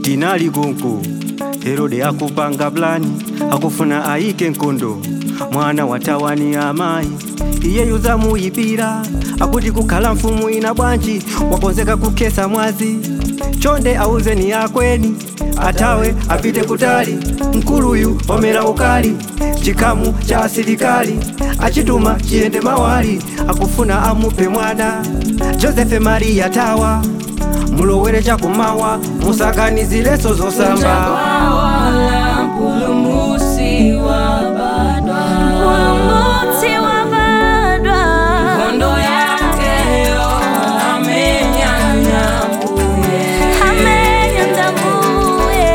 tinali kunku herode akupanga plani akufuna ayike nkondo mwana wa tawani amayi iyeyu zamuyipira akuti kukhala mfumu ina bwanji wakonzeka kukhetsa mwazi chonde auzeni akweni atawe apite kutali mkuluyu omera ukali chikamu cha asilikali achituma chiyende mawali akufuna amupe mwana josefe mariya tawa mulowere chakumawa musakanizileso zosamba Wala mpulumusi wabadwa Mpulumutsi wabadwa Kondo yake yo amenyanya mbuye amenya ndamuye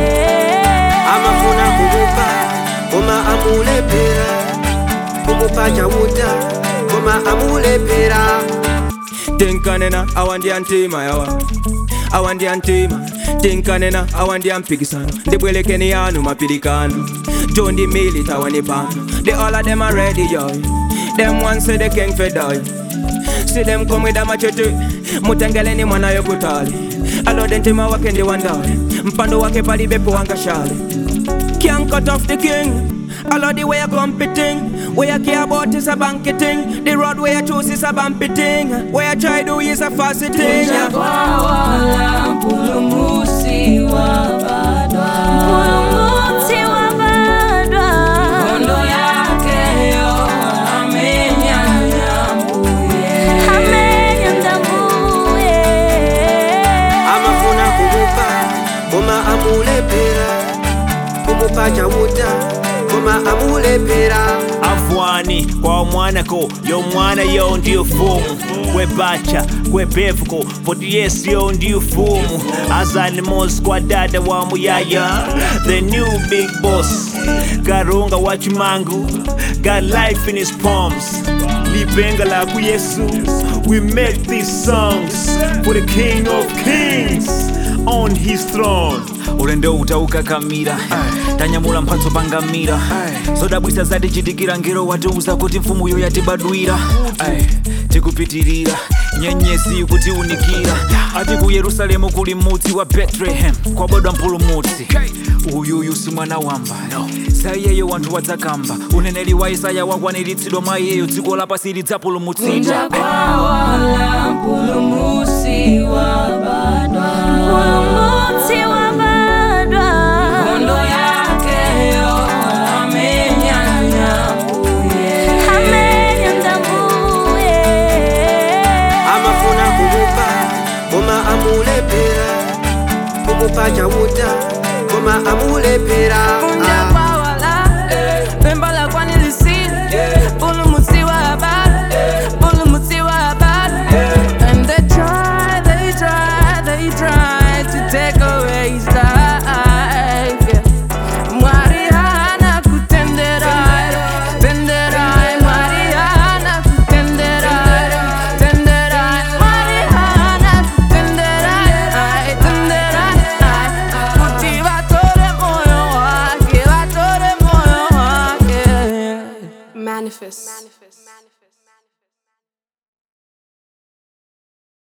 amafuna kumupa koma amulepera kumupa chauta koma amulepera tinkanena awandya ntima yawa awandya ntima tinkanena awandya mpikisano ndibwelekeni yanu mapilikano jondi milita wani pano the all of them are ready yo them one say the king for die see them come with a machete mutengeleni mwana yokutali alode ntima wake ndi wandale mpando wake pali bepo wanga shale Can't cut off the king. All of the way you competing. Where you care about is a banqueting. The road where you choose is a bumpy thing. Where you try do is a fussy thing. Kunja kwa wala mpulumusi wabadwa Mpulumutsi wabadwa Kondo yake yo amenyanya mbuye amenya ndamuye amafuna kumupa koma amulepera kumupa chauta koma amulepera afwani kwa omwanako y'omwana yo ndiyo fumu kwebacha kwebevuko poti yesu yo ndiyo fumu azanimos kwa dada wa muyaya the new big boss karunga wa chimangu got life in his palms lipenga la ku yesu we make these songs for the king of kings on his throne ulendo utaukakamira tanyamula mphatso pangamira zodabwisa zatichitikira ngero watiuza kuti mfumuyo yatibadwira Ay, tikupitirira nyenyezi kutiunikira ati ku yerusalemu kuli mudzi wa bethlehem kwabadwa mpulumutsi uyuyu si mwana wamba sa iyeyo wanthu wadzakamba uneneri wa isaya wakwaniritsidwa mwa iyeyo dziko lapasi lidzapulumutsidwa Kunja kwa wala mpulumusi wabadwa Mpulumutsi wabadwa Kondo yake yo amenyanya mbuye amenya ndamuye amafuna kumupa koma amulepera kumupa chauta koma amulepera Kunja Ah. kwa wala Pemba la kwani lisili Pulumusi wabadwa Pulumusi wabadwa And they try, they try, they try To take away his life yeah. Mariana kutenderai Tenderai Mariana kutenderai Tenderai Mariana kutenderai Tenderai Kuti vatore moyo wake Vatore moyo wake Manifest.